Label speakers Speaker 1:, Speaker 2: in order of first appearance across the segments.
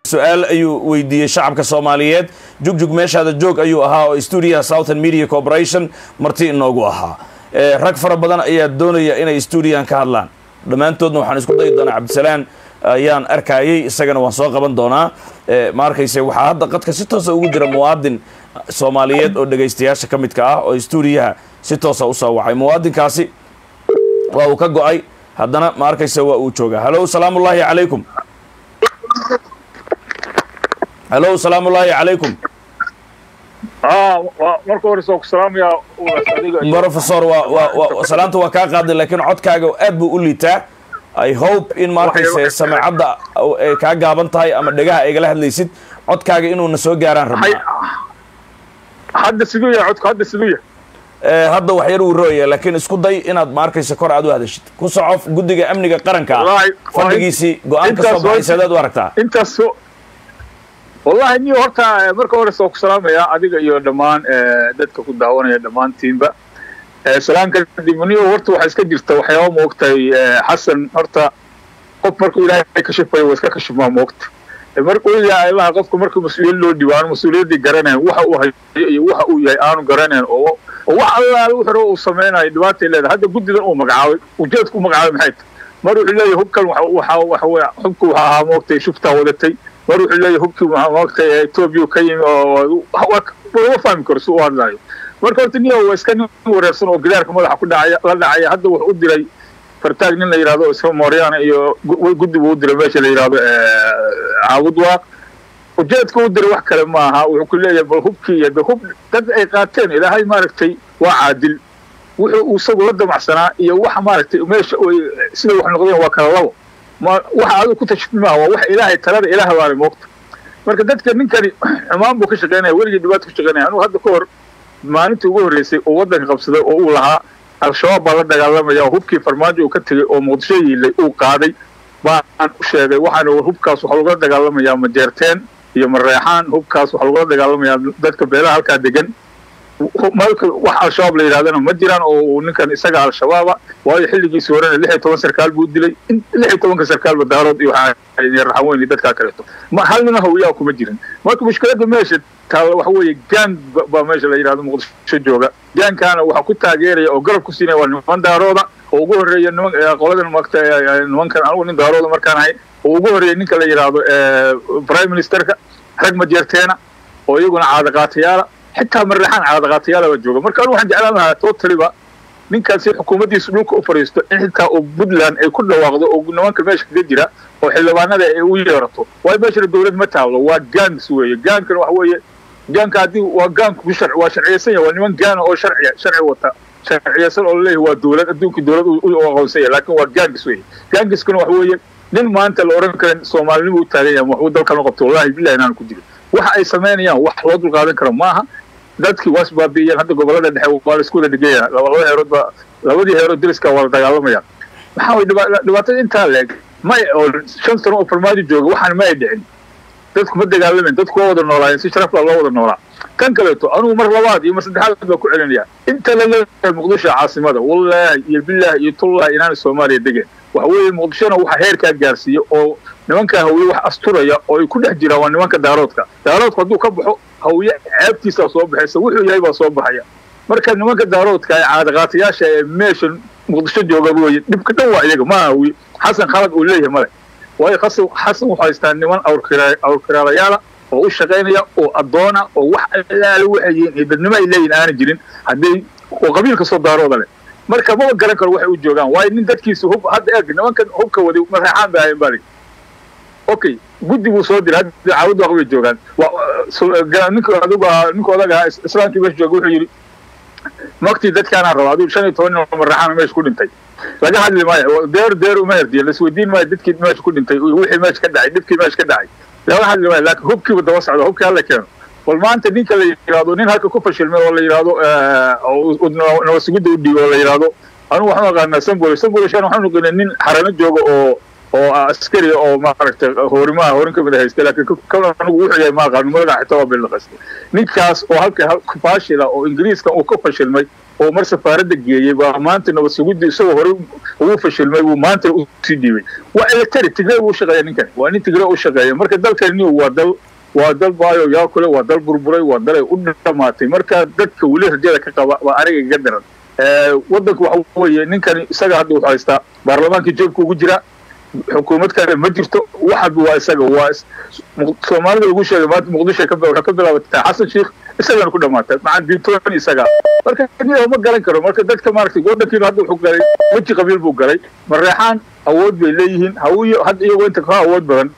Speaker 1: su-aal ayuu weydiiyey shacabka soomaaliyeed jugjug meeshaada joog ayuu ahaa oo stuudiyaha southern media corporation marti inoogu ahaa rag fara badan ayaa doonaya inay stuudiyahan ka hadlaan dhammaantoodna waxaan isku dayi doonaa cabdisalaan ayaan arkayay isagana waan soo qaban doonaa ma arkayse waxaa hadda qadka si toosa ugu jira muwaadin soomaaliyeed oo dhegaystayaasha ka midka ah oo stuudiyaha si toosa usoo wacay muwaadinkaasi waa uu ka go-ay haddana ma arkayse waa uu joogaa hallo salaamu ullaahi calaykum hallo salaamu ullaahi calaykum
Speaker 2: marka hore soo ku salaamayaa
Speaker 1: professor waa waa waa salaanta waa kaa qaaday laakiin codkaaga aad buu u liitaa i hope in ma arkayse samecadda ay kaa gaaban tahay ama dhegaha igala hadlaysid codkaaga inuuna soo gaaraan rabnaa
Speaker 2: hadda siduu yahay codku hadda siduu yahay
Speaker 1: hadda wax yar uu rooya laakiin isku day inaad ma arkayse kor aad u hadashid ku soco guddiga amniga qaranka ah fadhigiisii go-aan ka soo baxay saadaad u aragtaa
Speaker 2: intaas wallahi niyo horta marka hore soo ku salaamayaa adiga iyo dhammaan dadka ku daawanaya dhammaantiinba salaan kadib niyo horta waxaa iska jirta waxyaaba moogtahay xasan horta qof markuu ilaahay kashifayo waa iska kashifmaa moogta markuu yahay allaha qofka markuu mas-uuliyad loo dhibo aanu mas-uuliyaddii garanayn waxa uu hayo iyo waxa uu yahay aanu garanayn oo oo wax allaale wuxuu uu samaynayo dhibaatay leedahay hadda guddidan uu magacaabay ujeedku u magacaabay maxay tahay mar wuxuu leeyahay hubkan waxa waxa weya hubku waxa ahaa moogtay shuftaa wadatay mar wuxuu leeyahay hubkii moogtay etoobiya ka yimi oo lama fahmi karo si u hadlayo marka horta niyo waa iska nin wareersan oo gidaarka madaxa ku dhacaya la dhacaya hadda wuxuu u diray fartaag nin la yidhahdo isma mooryaana iyo guddi buu u diray meesha la yidhahdo caabudwaaq ujeedka u diray wax kale ma aha wuxuu ku leeyahay bal hubkii iyo de hub dad ay qaateen ilaahay maaragtay waa caadil wuxuu isagu la damacsanaa iyo waxa maaragtay meesha sida wax noqdeen waa kala labo ma waxa adigu ku tashfi maaha waa wax ilaahay talada ilaah baana moogta marka dadka ninkani xumaan buu ka shaqeynaya weligii dhibaato ku shaqeynaya anugu hadda ka hor maalintii ugu horreysay oo waddanka qabsaday oo uu lahaa al-shabaab baa la dagaalamaya oo hubkii farmaajo uu ka tegey oo muqdisho yiilay uu qaaday baan u sheegay waxaana hubkaas waxaa lagula dagaalamayaa majeerteen iyo mareexaan hubkaas waxaa lagula dagaalamayaa dadka beelaha halkaa degan malka wax al-shabaab la yidhahdana ma jiraan oo ninkan isaga al-shabaaba waayo xilligiisii horena lix iyo toban sarkaal buu dilay lix iyo tobanka sarkaalba daarood iyo raxan weyn iyo dadkaa kaleeto ma hal nina hawiyaa kuma jirin marka mushkiladda meesha taalla waxa weeye gaan baa meesha la yidhahdo muqdisho jooga gaankaana waxaa ku taageeraya oo garab ku siinaya waa niman daarooda oo ugu horreeya niman qoladan magta nimankan anigu nin daarooda markaan ahay oo ugu horreeya ninka la yidhaahdo prime ministerka rag majeerteena oo iyaguna caadaqaatayaala xitaa marraxaan caadaqaatayaala baa jooga marka anigu waxaan jeclaan lahaa totaliba ninkaasi xukuumaddiisu dhulka u fadhiisto in xitaa oo puntland ay ku dhawaaqdo oo nimanka meesha kaga jira oo xildhibaanada ay u yeerato waayo meeshana dowlad ma taallo waa gaans weeye gaankana waxa weeye gaanka haddii waa gaanku sharci waa sharciyeysan yahay waa niman gaana oo sharciya sharci wata sharciyeysan oo laleeyahay waa dowlad adduunkii dowlad u aqoonsan yahay laakiin waa gaangis weeye gaangiskuna waxa weeye nin maanta la oran karin soomaalinimo u taagan yahay waxbuu dalkan u qabto wallahi billahi inaan ku jirin waxa ay samaynayaan wax loo dulqaadan karo maaha dadkii waa isbaabiiyeen hadda gobolada dhexe waa la isku wada dhigaya laba heerood ba labadii heerood dariska waa la dagaalamayaan maxaa way dhibaatada intaa leeg may oo shan sano oo farmaajo jooga waxaan ma ay dhicin dadku ma dagaalamayn dadku waa wada noolaayeen si sharaf la loo wada noolaa kan kaleeto anugu mar labaad iyo mar saddexaad baa ku celinaya inta la leeyahay muqdisho caasimada wallaahi iyo billahi iyo tullahi inaana soomaaliya degeen waxa weeye muqdishona waxa heerkaa gaarsiiya oo nimanka hawiye wax asturaya oo ay ku dhex jiraan waa nimanka daaroodka daaroodku hadduu ka baxo hawiye ceebtiisaa soo baxaysa wuxuu yahay baa soo baxaya marka nimanka daaroodka ee caadaqaatayaasha ee meesha muqdisho jooga weeye dhibka dhan waa iyaga maaha hawiye xasan khalad uu leeyahay male waayo xasan xasan wuxuu haystaa niman awrkiraalayaala oo u shaqaynaya oo addoona oo wax allaale waxay yihiin iyo dadnimo ay leeyihin aana jirin hadday oo qabiilka soo daarooda leh marka maba garan karo waxay u joogaan waayo nin dadkiisa hub hadda eeg nimankan hubka waday maraxaan bay ahayn baa lii okay guddi buu soo diray hadda caawud waq bay joogaan ninka adigu ninka odaga ahaa islaamkii meesha jooga wuxuu yidhi maktii dadkaanaa raba adigu shan iyo toban nin oo maraxaana meesha ku dhintay laga hadli maayo deer deer uma herdiya laisweydiin maayo dadkii meesha ku dhintay wixii meesha ka dhacay dhibkii meesha ka dhacay laga hadli maayo laakiin hubkiiba daba socda hubkii hala keeno bal maanta ninka la yidhahdo nin halka ku fashilmay oo la yidhahdo nabasugidda u dhiibo oo la yidhahdo anugu waxaan aqaanaa sambol sambolshan waxaan aqaanaa nin xarano jooga oo oo askari oo maaragtay hoorimaha horin ka mid haysta laakiin kan anigu wuxuu yahay ma aqaano magaca xitaa waa bilnaqasta ninkaas oo halka fashila oo ingiriiska uu ka fashilmay oo mar safaaradda geeyey baa maanta nabad sugidda isagoo horey ugu fashilmay buu maanta usii dhiibay waa eletari tigray buu shaqeeya ninkan waa nin tigray u shaqeeya marka dalkani waa dal waa dal baayo yaa kule waa dal burburay waa dalay u dhamaatay marka dadka weli rajada ka qaba waa aniga iga daran waddanka waxa weeye ninkani isaga hadda wuxuu haystaa baarlamaankii jeebka ugu jira xukuumad kale ma jirto waxaba waa isaga waa soomaalida lagu sheegay maanta muqdisho waxay ka bilaabatay xasan sheikh isagana ku dhamaatay macaan bintoon isaga marka ma garan karo marka dadka maaragtay waddankiinu hadda wuxuu galay weji qabiil buu galay mareexaan awood bay leeyihiin hawiyo hadda iyagoo inta ka awood badan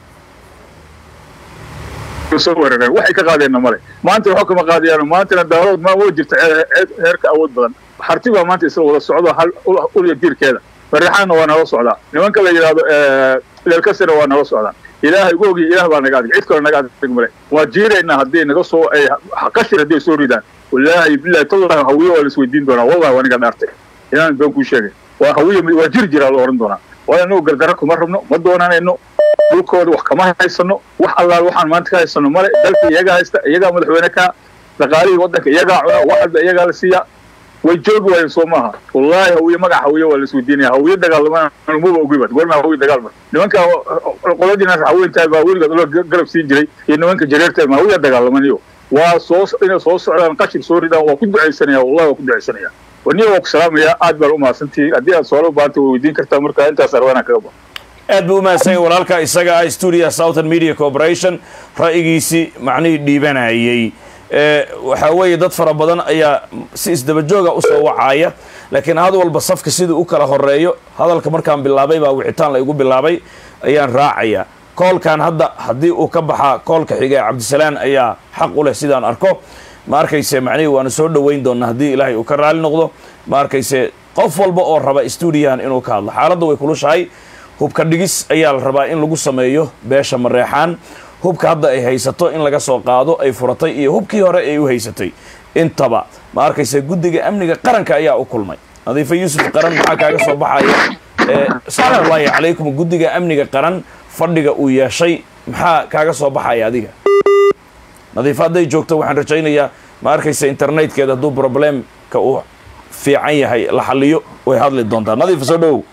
Speaker 2: soo weerareen waxay ka qaadeenna male maanta waxba kama qaadayaan maantana daalood ma waa jirta heerka awood badan harti baa maanta isla wada socdo hal ulya diirkeeda mareexaanna waa nala socdaa nimanka la yidhaahdo leelkasina waa nala socdaa ilaahay ugu ogiya ilaah baa naga adig cid kale naga adig male waa jiiraynaa hadday naga soo ay qashir hadday soo ridaan wallaahi billahi tallahi hawiye waa la isweydiin doonaa wallahi waa niga dhaartay inaan been kuu sheegay waa hawiye waa jiri jiraa la oran doonaa waayo anagu gardarro kuma rabno ma doonanayno dhulkooda wax kama haysano wax allaal waxaan maanta ka haysano male dalka iyagaa haysta iyagaa madaxweyne ka dhaqaalihii waddanka iyagaa cuna wax walba iyagaa la siiyaa way joogi waayeen soo maaha wallaahi hawiye magaca hawiye waa la isweydiinaya hawiye dagaalama maba ogiba goorma hawiye dagaal mar nimanka qoladiina haweentahay baa weligood loo garab siin jiray iyo nimanka jareertahay ma hawiya dagaalamaniyo waa soo inay soo socdaan qashir soo ridaan waa ku ducaysanaya wallahi waa ku ducaysanaya waniya waa ku salaamaya aad baan u mahadsantihi haddii aad su'aalo u baahanta way weydiin kartaa marka intaas arwaanaan kaga baxo
Speaker 1: aad buu umahadsan yahay walaalka isaga ah studio southern media corporation ra'yigiisii macnihii dhiibanayay waxaa weeye dad fara badan ayaa si isdabajooga usoo wacaaya laakiin had walba safka siduu u kala horeeyo hadalka markaan bilaabay baa wicitaan la igu bilaabay ayaan raacaya koolkan hadda haddii uu ka baxaa koolka xiga ee cabdisalaan ayaa xaq u leh sidaan arko ma arkayse macnihii waanu soo dhoweyn doonaa haddii ilaahay uu ka raali noqdo ma arkayse qof walba oo raba stuudiyahan inuu ka hadlo xaaladda way kulushahay hubka dhigis ayaa la rabaa in lagu sameeyo beesha mareexaan hubka hadda ay haysato in laga soo qaado ay furatay iyo hubkii hore ay u haysatay intaba ma arkayse guddiga amniga qaranka ayaa u kulmay nadiife yuusuf qaran maxaa kaaga soo baxaya salaamullaahi calaykum guddiga amniga qaran fadhiga uu yeeshay maxaa kaaga soo baxaya adiga nadiife hadday joogto waxaan rajaynayaa ma arkayse internetkeeda hadduu problemka uu fiican yahay la xaliyo way hadli doontaa nadiifa soo dhowow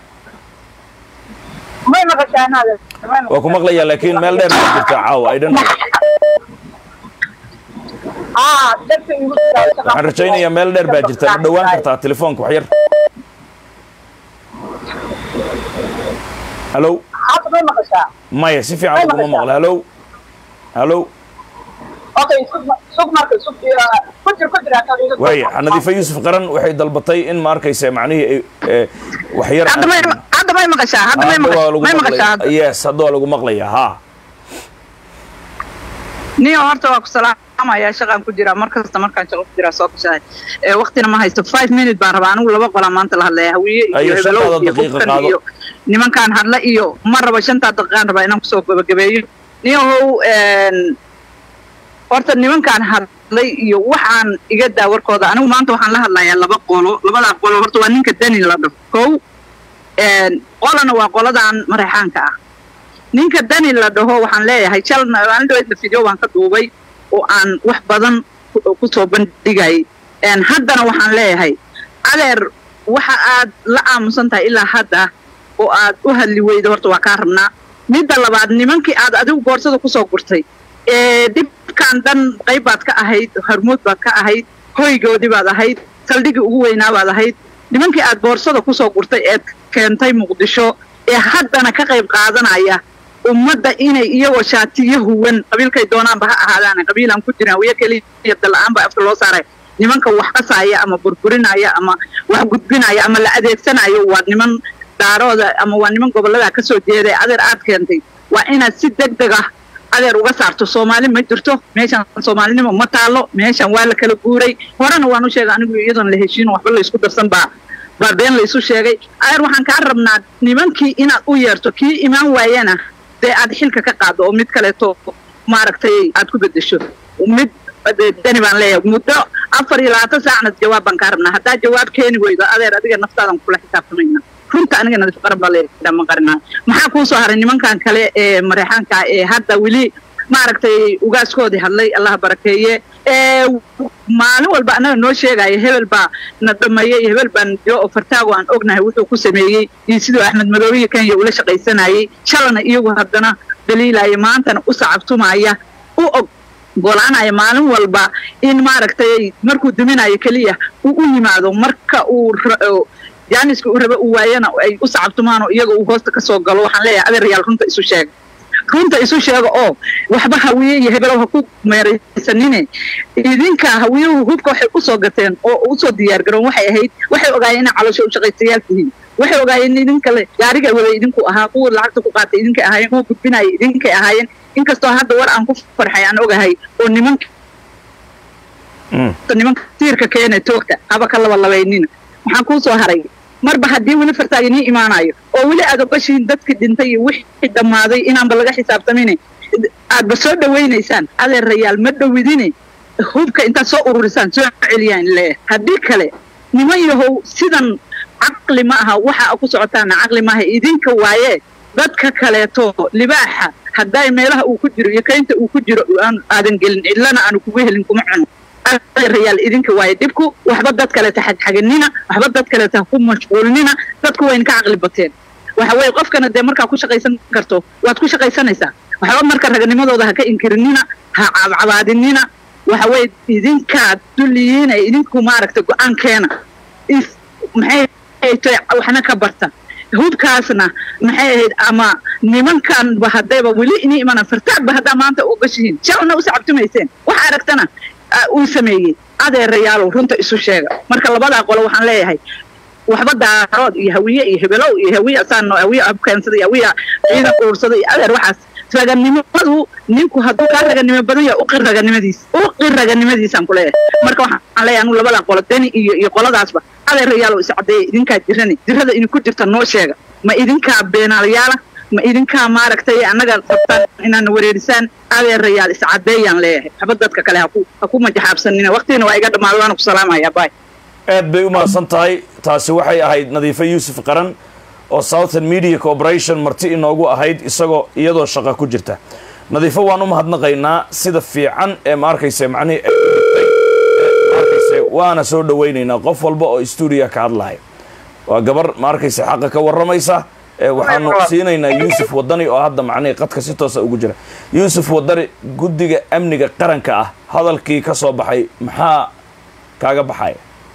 Speaker 1: waa ku maqlayaa laakiin meel dheer baa jirta caawa ay dhan waxaan rajaynayaa meel dheer baa jirta ma dhowaan kartaa telefoonka wax yar halow maya si fiican laguma maqla halow halow waaya nadiife yuusuf qaran waxay dalbatay in ma arkaysa macnihii wax yar
Speaker 3: hadda may maqashaa hadda may maqashaa
Speaker 1: yes hadda waa lagu maqlayaa ha
Speaker 3: niyo horta waa ku salaamaya shaqaan ku jiraa mar kasta markaan shaqo ku jiraa soo kashahay waqtina ma haysto five minute baan rabaa anigu laba qolaa maanta la hadlaya hawiye iyo hebelow iyo qofkan iyo nimankaan hadla iyo ma raba shantaa daqiiqaan rabaa inaan kusoo gabagabeeyo niyahow horta nimankaan hadlay iyo waxaan iga daa warkooda anigu maanta waxaan la hadlayaa laba qolo labadaa qolo horta waa ninka dani la dhafo kow qolana waa qoladan mareexaanka ah ninka dani la dhaho waxaan leeyahay shal maalin dhaweydna video baan ka duubay oo aan wax badan kusoo bandhigay haddana waxaan leeyahay adeer waxa aad la aamusan tahay ilaa hadda oo aad u hadli weyda horta waa kaa rabnaa midda labaad nimankii aad adigu boorsada kusoo gurtay dhibkan dhan qayb baad ka ahayd harmuud baad ka ahayd hoygoodii baad ahayd saldhigii ugu weynaa baad ahayd nimankii aad boorsada kusoo gurtay eed keentay muqdisho ee haddana ka qayb qaadanaya ummadda inay iyagoo shaatiyo huwan qabiilkay doonaanba ha ahaadaan qabiilaan ku jirin hawiye keliya dala-aan baa afka loo saaray nimanka wax qasaaya ama burburinaya ama wax gudbinaya ama la adeegsanayo waa niman daarooda ama waa niman gobollada ka soo jeeday adeer aad keentay waa inaad si deg deg ah adeer uga saarto soomaali ma jirto meeshan soomaalinimo ma taalo meeshan waa la kala guuray horena waan u sheegay anigu iyadoon la heshiino waxba la isku darsan baa baa been la isu sheegay adeer waxaan kaa rabnaa nimankii inaad u yeerto kii imaan waayana dee aad xilka ka qaado oo mid kaleeto maaragtay aad ku bedesho mid dani baan leeyahay muddo afar iyo labaatan saacna jawaab baan kaa rabnaa haddaa jawaab keeni weydo adeer adiga naftaadan kula xisaabtamayna runta aniga nadiif qaran baa leeyahay ma qarinaa maxaa kuu soo haray nimankan kale ee mareexaanka ee hadda weli maaragtay ugaaskoodii hadlay allaha barakeeye ee maalin walba annaga noo sheegaya hebel baa na dhameeyey hebel baan jiro oo fartaago aan ognahay wuxuu ku sameeyey iyo siduu axmed madoobiya kenya ula shaqaysanayay shalana iyagu haddana daliilaya maantana u sacabtumaya u og golaanaya maalin walba in maaragtay markuu duminayo keliya uu u yimaado marka uu jaaniska uu raba uu waayana ay u sacabtumaan oo iyaga uu hoosta ka soo galo waxaan leeyahay adeerayaal runta isu sheega runta isu sheega oo waxba hawiye iyo hebelow ha ku meeraysanine idinka hawiyuhu hubka waxay usoo gateen oo usoo diyaar garoon waxay ahayd waxay ogaayeen inay caloosho u shaqaystayaal tihiin waxay ogaayeen idin kale gaariga wada idinku ahaa kuwa lacagta ku qaatay idinkay ahaayeen kuwa gudbinaya idinkay ahaayeen inkastoo hadda war aan ku farxay aan ogahay oo nimanka nimanka tiirka keena toogta haba ka laba labaynina waxaan kuu soo haray marba haddii weli fartaaga nii imaanayo oo weli aad ogashihiin dadkii dhintay iyo wixii dhammaaday inaanba laga xisaabtamin aadba soo dhawaynaysaan adeerayaal ma dhowidine hubka intaad soo ururisaan soo celiyaan leeyahay haddii kale niman yahow sidan caqli ma aha waxa ku socotaana caqli maaha idinka waaye dadka kaleeto libaaxa hadday meelaha uu ku jiro iyo kaynta uu ku jiro aadan gelin cidlana aanu kugu helin kuma cuno adeerayaal idinka waaye dhibku waxba dad kaleeta xagxaganina waxba dad kaleeta ku mashquulinina dadku wayna ka caqli bateen waxa weeye qofkana dee markaa ku shaqaysan karto waad ku shaqaysanaysaa waxba marka raganimadooda ha ka inkirinina ha cabcabaadinina waxa weeye idinkaa dulliyiina idinku maaragtay go-aankeena maxay tahay waxna ka barta hubkaasna maxay ahayd ama nimankanba haddayba weli inii imanan fartaagba haddaa maanta u gashihiin shalna u sacabtumayseen waxa aragtana uu sameeyey adeerayaalow runta isu sheega marka labadaa qolo waxaan leeyahay waxba daarood iyo hawiye iyo hebelow iyo hawiye asaan hawiye abkeensada iyo hawiye ciidan uursada iyo adeer waxaas raganimadu ninku hadduu kaa raganimo badan yahay uqir raganimadiis uqir raganimadiisaan ku leeyahay marka waxaan leeyahay anu labadaa qolo deni iyo iyo qoladaasba adeerayaalow iscadeeya idinkaa jirani jirada idinku jirta noo sheega ma idinkaa beenaalayaala ma idinkaa maaragtay annaga qabtaan inaana wareerisaan adeerayaal iscadeeyaan leeyahay waxba dadka kale haku ha ku majaxaabsanina waqtigana waa iga dhammaada waana ku salaamaya bay
Speaker 1: aad bay u mahadsan tahay taasi waxay ahayd nadiifo yuusuf qaran oo southern media corporation marti inoogu ahayd isagoo iyadoo shaqa ku jirta nadiifo waan u mahadnaqaynaa sida fiican ee ma arkayse macnihii ma arkayse waana soo dhawaynaynaa qof walba oo stuudiya ka hadlahay waa gabar ma arkayse xaqa ka warramaysa waxaanu siinaynaa yuusuf wadani oo hadda macnihii qadka si toosa ugu jira yuusuf wadani guddiga amniga qaranka ah hadalkii ka soo baxay maxaa kaaga baxaya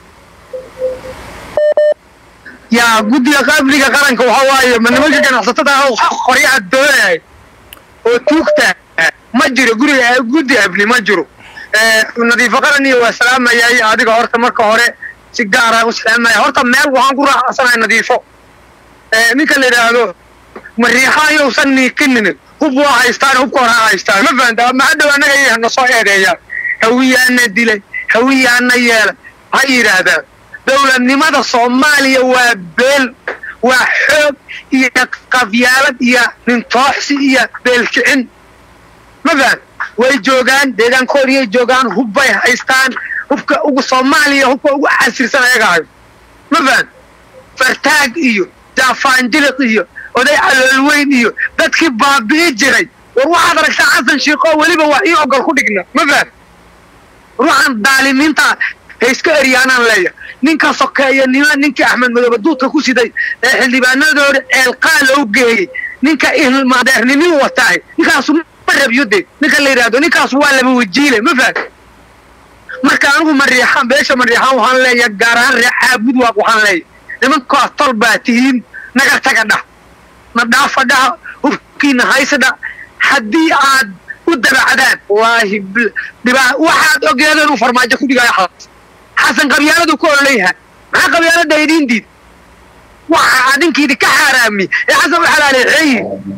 Speaker 4: yaa guddiga amniga qaranka waxa waaye ma nimanka ganacsatada ah qoryaha doonay oo tuugta ma jiro guriga guddi amni ma jiro nadiifo qaran iyo waa salaamayay adiga horta marka hore si gaara u salaamaya horta meel waxaan ku raaxsanaya nadiifo ninka la yidhaahdo mariixaan yowsan niikinin hub waa haystaan hubka hore ha haystaan ma fahanta maxadhow annaga iyaha na soo eedeeyaan hawiyaana dilay hawiyaana yeelay ha yidhaahdaan dowladnimada soomaaliya waa beel waa xoog iyo qabyaalad iyo nintooxsi iyo beelkicin ma fahan way joogaan deegaankoodiyay joogaan hubbay haystaan hubka ugu soomaaliya hubka ugu casirsan ayaga hayo ma fahan fartaag iyo jaafaanjiliq iyo oday caloolweyn iyo dadkii baabi'i jiray war waxaad aragtaa xasan shiiqoo weliba wax ii ogol ku dhigna ma fahan ruuxan daalimiinta hayska eryaanaan leeya ninka sokeeya nima ninkii axmed madoobe duudka ku siday ee xildhibaanadooda ceelqaa loo geeyey ninka ilmadeernimi wataay ninkaasu ma rabyode ninka la yidhaahdo ninkaasu waa laba wajiile ma fahan marka anigu mariixaan beesha mariixaan waxaan leeya gaar ahaan ree caabud waaq waxaan leeya nimankaas tol baa tihiin naga taga dhah na dhaafa dhaha hubkiina haysadha haddii aad u dabacdaan wallaahi dhibaa waxaad ogeedeen uu farmaajo ku dhigaayo xasan xasan qabyaaladu ku ololeyahay maxaa qabyaalada idiin diid waxa adinkiidi ka xaaraami ee xasan u xalaaleexeeyi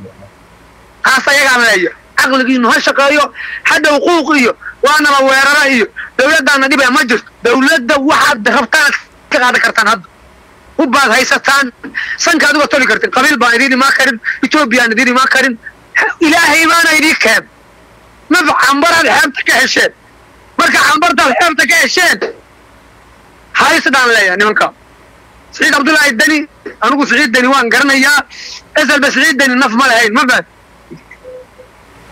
Speaker 4: taas ayagaan leeya caqligiinu ha shaqeeyo hadhow quuq iyo waanaba weerara iyo dowladdaana dhibaya ma jirto dowladda waxaad rabtaan ka qaadan kartaan hadda hubbaad haysataan sankaad uga toli kartin qabiil baan idiin imaan karin etoobiyaan idiin imaan karin ilaahay baana idiin keen maf cambaraad xeebta ka hesheen marka cambartaad xeebta ka hesheen haysdaan leeyahay nimanka siciid cabdullaahi deni anigu siciid deni waan garanayaa eselba siciid deni naf ma lahayn ma fahad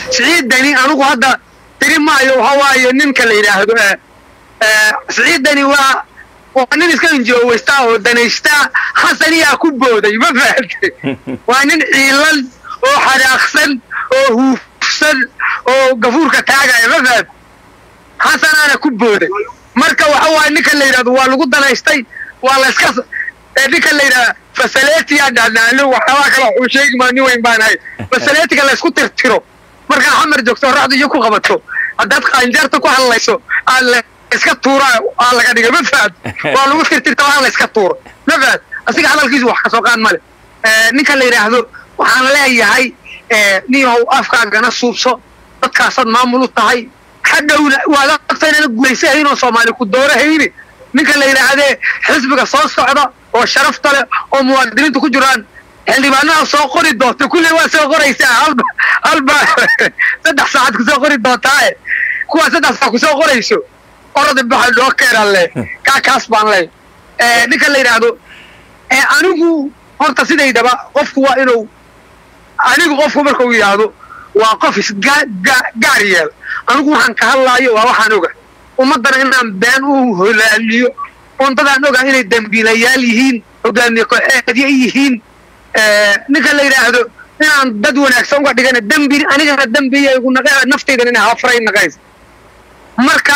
Speaker 4: siciid dani anigu hadda tiri maayo waxa waaye ninka la yidhaahdo eh, eh, siciid dani waa waa nin iska injooweysta oo danaysta xasaniyaa ku booday ma fahamtay waa nin ciilan oo xanaaqsan oo huufsan oo gafuurka taagaya ma fahamtay xasanaana ku booday marka waxa waaye ninka la yidhahdo waa lagu danaystay waa la iska ee ninka la yidhahda fasaletiya dhanaano waxyaabaa kale waxuu sheegi maa nin weyn baan ahay fasaletiga la isku tirtiro markaa xamar joogto oraxdu iyo ku qabato haddaad qaanjaarta ku hadlayso aad la iska tuura aa laga dhigay ma fahad waa lagu tirtirta waa la iska tuuro ma fahad asiga hadalkiisu wax kasoo qaan male ninka la yidhaahdo waxaan leeyahay niyow afkaagana suubso dadkaasaad maamul u tahay hadhowna waad ogta inana guulaysahayn oo soomaali ku doorahayni ninka la yidhaahdee xisbiga soo socda oo sharafta leh oo muwaadiniintu ku jiraan xildhibaanaha soo qori doonta kulley waa soo qoraysaa halba halba saddex saacad kusoo qori doontaae kuwaa saddex saac kusoo qorayso orada baxa loo keenan leh kaa kaas baan leh ninka la yidhaahdo anigu horta sidaydaba qofku waa inuu anigu qofku markuu yidhaahdo waa qof isgaar yeel anigu waxaan ka hadlaayo waa waxaan oga ummaddana inaan been u holaaliyo undadaan oga inay dembiilayaal yihiin hogaamiye kooxeedyo yihiin ninka la yidhaahdo inaan dad wanaagsan uga dhigana dembi anigana dembiya igu naqe naftaydan inay hafray naqays marka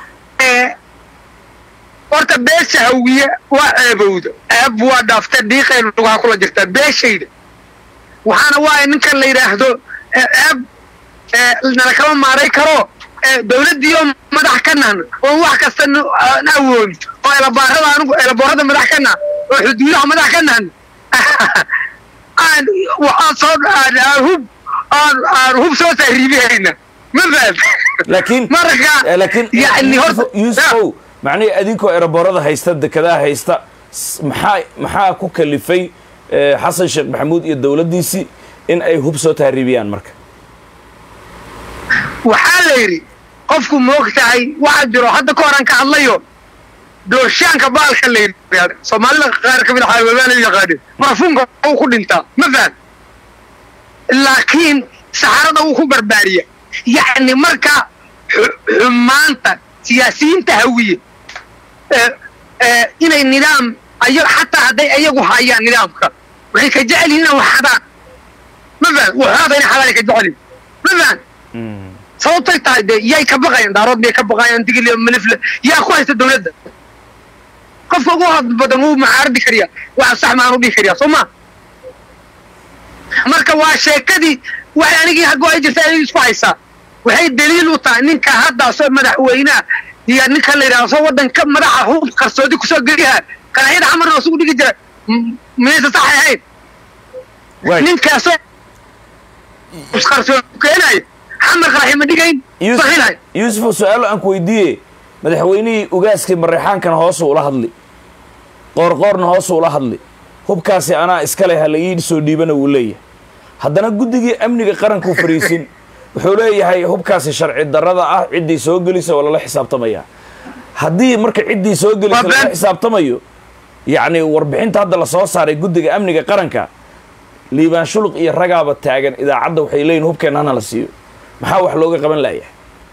Speaker 4: horta beesha hawiye waa ceebowda ceeb waa dhaafta dhiiqay lugaha kula jirtaa beeshayda waxaana waaya ninkan la yidhaahdo ceeb nala kama maaray karo dawladdiiyo madax ka nahna oo wax kasta aan awooni oo elabaarada anigu elaboorada madax ka nah oo xuduudaha madax ka nahna aan waxaan soo aan hub aan aan hub soo taariibihayna ma fahad
Speaker 1: laakiin
Speaker 4: marka
Speaker 1: laakiin
Speaker 4: yani horta
Speaker 1: yuusufow macnihii adinkoo eraboorada haysta dekedaha haysta maxaa maxaa ku kalifay xasan sheekh maxamuud iyo dowladdiisii in ay hub soo taariibiyaan marka
Speaker 4: waxaa la yidhi qofku moog tahay waxaa jiro hadda ka horan ka hadlayo doorshaanka baalka la yidhahda soomaalida qaar ka mid a xaawabaan u yaqaanin marfuunka uu ku dhintaa ma fahad laakiin saxarada uu ku barbaariya yacni marka xumaanta siyaasiyiinta hawiye inay nidaam ayo xataa hadday ayagu hayaan nidaamka waxay ka jecel yihin inay waxadaan ma fahad waxaada inay xadaan ay ka jecel yihin ma fahad sababtay tahay dee yay ka baqayaan daarood miyay ka baqayaan digil malifle yaa ku haysta dawladda qofka ugu had badan wuu macaaridi kariyaa waxa sax maan u dhihi kariyaa soo ma marka waa sheekadii waxay anigii hago ay jirta ay isku haysaa waxay daliil u tahay ninka haddaasoo madaxweynaha iyo ninka la yidhahdo soo waddanka madaxa hub qarsoodi kusoo geliha qaraxyada xamarna isugu dhigi jira miyaysa saxay ahayn ninkaasoo qarsoodi keenayo xamar qaraxi ma dhigayn saxiilhay
Speaker 1: yuusufo su-aalo aan ku weydiiye madaxweynihii ugaaskii mareexaankana hoosu ula hadli qoorqoorna hoosu ula hadli hubkaasi anaa iskale ha la ii soo dhiibana wuu leeyahay haddana guddigii amniga qarankuu fariisin wuxuu leeyahay hubkaasi sharci darrada ah ciddii soo gelisa waa lala xisaabtamayaa haddii marka ciddii soo gelisa lala xisaabtamayo yacni warbixinta hadda la soo saaray guddiga amniga qaranka liibaan shuluq iyo ragaaba taagan idaacadda waxay leeyihin hubkeenna hana la siiyo maxaa wax looga qaban layahay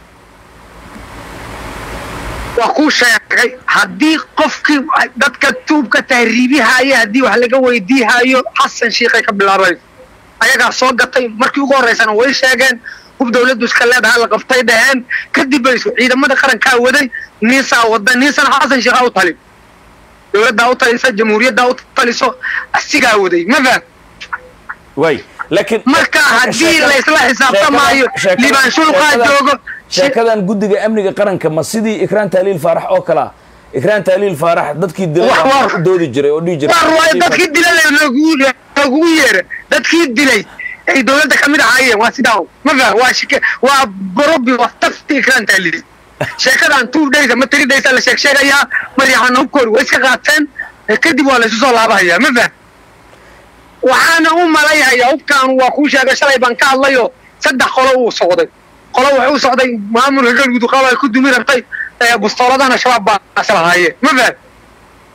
Speaker 4: waa kuu sheegay haddii qofkii dadka tuubka tahriibihaayo haddii wax laga weydiihaayo xasan shiikhay ka bilaabay ayagaa soo gatay markii ugu horraysana way sheegeen hub dawladdu iska leedaha la qabtay dhaheen kadib baysu ciidamada qarankaa waday niisaa wada niisana xasan shiikhaa u talin dawladdaa u talisa jamhuuriyaddaa u taliso asigaa waday ma faham
Speaker 1: way laakiin
Speaker 4: marka haddii laysla xisaabtamaayo liibaan shulqaa joogo
Speaker 1: sheekadan guddiga amniga qaranka ma sidii ikraan taaliil faarax oo kale ah ikraan taaliil faarax dadkii dilay u doodi jiray oo dhihi jiray
Speaker 4: war waayo dadkii dilay loogugu yeera dadkii dilay ay dawladda ka mid ahaayeen waa sidaa ma faham waa shike waa borobi waa tafti ikraan taaliil sheekadan two days ama three days la sheeg sheegayaa maryaxana hubkooda way iska qaateen kadib waa laysu soo laabahayaa ma faham waxaana u malayhayaa hubkaan waa kuu sheegay shalay baan ka hadlayo saddex qolo uu socday qolo wuxuu u socday maamulka galguduqaaba ku dumi rabtay bustooladana shabaab baa islahaayeen ma faham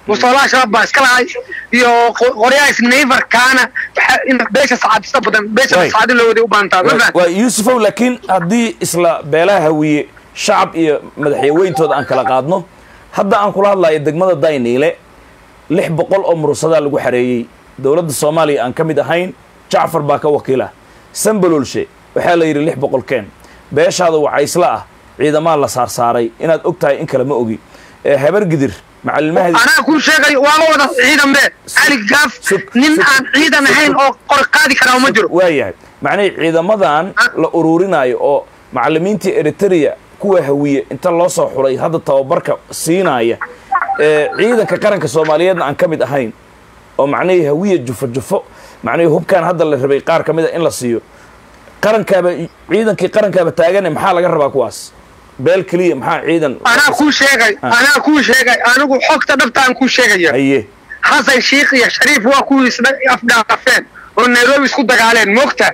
Speaker 4: musoolaha shabaab baa iska lahay iyo qo- qoryaha snayverkaana waxa- in beesha sacaadista badan beesha
Speaker 1: Waay.
Speaker 4: sacaadin loo waday u baahantaa ma
Speaker 1: waa
Speaker 4: fahan
Speaker 1: waa yuusufow laakiin haddii isla beelaha hawiye shacab iyo madaxweyntooda aan kala qaadno hadda aan kula hadlayo degmada dayniile lix boqol oo murusadaa lagu xareeyey dowladda soomaaliya aan ka mid ahayn jacfar baa ka wakiila sambalolshe waxaa la yidhi lix boqol keen beeshaada wacaysla ah ciidamaa la saarsaaray inaad og tahay in kale ma ogi ee habar gidir macallimahadi
Speaker 4: anaa kuu sheegay waa la wada ciidan be cali gaaf
Speaker 1: Sug-
Speaker 4: nin
Speaker 1: sug-
Speaker 4: aan ciidan ahayn oo qor qaadi karaa ma jiro
Speaker 1: waayahay macnihii ciidamadan la ururinaayo oo macallimiintii eritrea kuwa hawiye inta loo soo xulay hadda tababarka siinaya ee ciidanka qaranka soomaaliyeedna aan ka mid ahayn oo macnihii hawiye jufo jufo macnihii hubkaan hadda la rabay qaar ka mid a in la siiyo qarankaaba ciidankii qarankaaba taagane maxaa laga rabaa kuwaas beel keliya maxaa ciidan
Speaker 4: anaa kuu sheegay anaa kuu sheegay anigu xogta dhabta aan kuu sheegaya
Speaker 1: haye
Speaker 4: xasan shiikh iyo shariif waa kuwii isla afdhaafeen oo nairobi isku dagaaleen moogta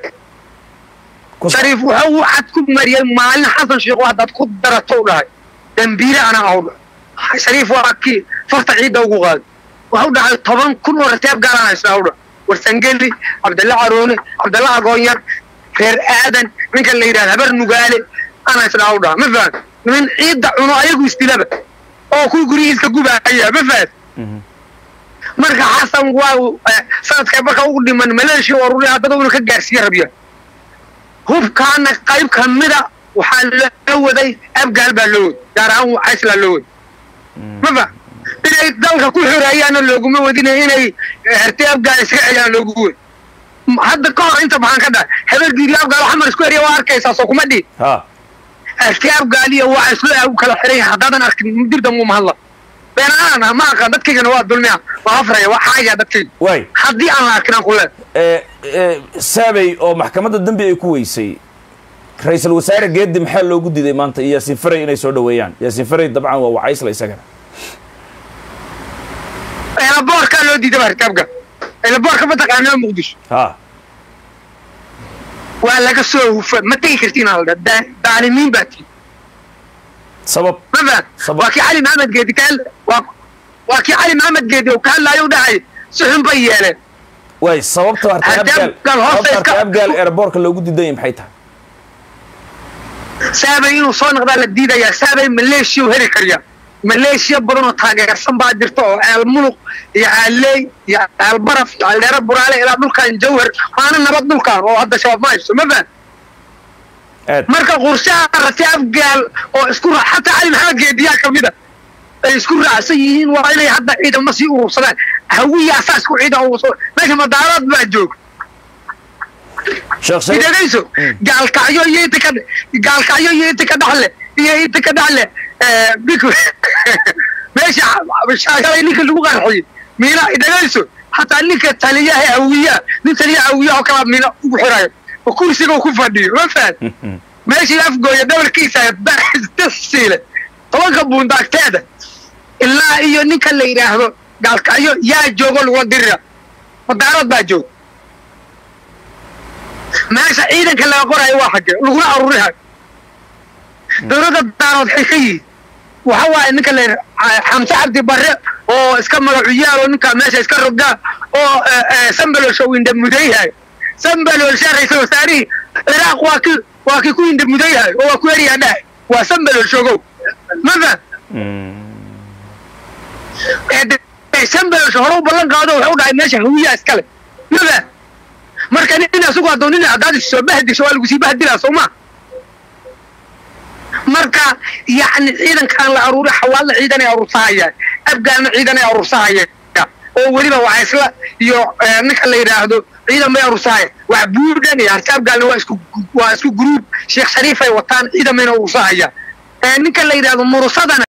Speaker 1: ku
Speaker 4: shariif wuxuu u cad ku mariyey maalin xasan shiikh haddaad ku darato u dhahay dambiile anaa aw dhahay shariif waa kii farta ciidda ugu qaaday waxu dhahay toban kun oo rateeb gaalaan haysnaa u dhahay warsangeli cabdalle caroone cabdalle agoonyar reer aadan ninka la yidhahda habar nugaale aan haysnaa u dhaha ma fahan nin ciidda cuno ayagu isdilaba oo kuwii guryihiiska gubaaya ma fahan marka xasan waa uu, eh, sanadka marka ugu dhiman maleeshiya oo ruri haddana una ka gaarsiiye rabya hubkaana qayb ka mida waxaa loo waday abgaal baa loo waday gaar ahaan cayslaa loo waday ma fa inay dalka ku xoreeyaana looguma wadina inay eh, hertay abgaal iska celiyaan loogu wad M- hadda ka hor inta maxaan ka dhahay habeergiiri abgaal xamar isku eriya waa arkaysaa soo kuma dhihi
Speaker 1: ha
Speaker 4: hertay abgaal iyo waa isla u kala xiray haddaadan arkin dirdan mu mahadla beenaan ma aqaan dadkaygana waa dulmiya waa afraya waa xaaya dadkayga
Speaker 1: waay
Speaker 4: haddii aan la arkin aan ku leedahay
Speaker 1: ee ee saabay oo maxkamadda dembi ay ku weysay ra-iisul wasaare geedi maxaa loogu diiday maanta iyo yaasiin faray inay soo dhoweeyaan yaasiin faray dabcan waa wacaysla isagana
Speaker 4: eelaboorkaa loo diiday baa rikaabka eelaboorka mataqaanaa muqdisho
Speaker 1: ha
Speaker 4: waa laga soo hufa ma tegi kartiin alda daalimiin baa tii
Speaker 1: sabab
Speaker 4: ma fahan
Speaker 1: Sabab.
Speaker 4: waa kii cali maxamed geedi ka hadla waa waa kii cali maxamed geedi oo ka hadlaayo u dhahay si xun bay yeeleen
Speaker 1: waay sababta hartay
Speaker 4: Haddii
Speaker 1: abgaal
Speaker 4: Abgaal hoosta
Speaker 1: sababta hartay
Speaker 4: iska-
Speaker 1: abgaal airboortka loogu diidanya maxay tahay
Speaker 4: saabay inuu soo noqdaa la diidayaa saabay maleeshiya u heli karya maleeshiya badan oo taageersan baa jirta oo ceel muluq iyo ceelley iyo ceel baraf iyo ceeldheere buraale ilaa dhulkan jawhar waana nabad dhulkan oo hadda shabaab ma haysto ma fahan
Speaker 1: aad
Speaker 4: marka qorshaha ratay afgaal oo isku ra xataa cali maxamed geediyaa ka mid a ay isku raacsan yihiin waa inay hadda ciidamo sii urursadaan hawiya asaa isku ciidan urursada meesha madaarad baa joog
Speaker 1: sheekh shariif
Speaker 4: idagayso gaalkacyo iyo inta ka gaalkacyo iyo inta ka dhaxle iyo inta ka dhaxle bik meesha shaashalay ninka lagu qarxiyey miina idagayso hataa ninka taliyaha hawiyaa nin taliyaha hawiya oo kala miina ugu xirayo oo kursiga uu ku fadhiyo ma fahan meeshii afgooya dhabarkiisa siile tobanka buundaagteeda ilaa iyo ninka la yidhaahdo gaalkacyo yaa joogo lagula dirira madaarad baa joog meesha ciidanka laga qorayo waa xagge laguna arurihayo dowladda daarood waxay ka yihiin waxa waaye ninka la yidhaha xamse cabdi barre oo iska magacuyaal oo ninka meesha iska rogaa oo sambalolsha uu indhamudayhayo sambalolsha ra-iisul wasaarihii ciraaq waa ki waa kii ku indhamudayhayo oo waa ku eriyaa dhahay waa sambalolshogow ma faham sambalolsha hore u ballan qaado wuxuu dhahay meesha hawiyaa iskale ma faham marka nin asugu hadduu nin haddaad soo bahdisho waa lagu sii bahdilaa soo ma marka yacni ciidankan la aruuri xawaalla ciidan ay aruursahayaan afgaalna ciidan ay aruursahayaan oo weliba waa isla iyo ninka la yidhaahdo ciidan bay aruursahayaan wax buudhan iyo harti afgaalna waa isku waa isku gruub sheekh shariif ay wataan ciidan bayna aruursahayaan ninka la yidhaahdo murusadana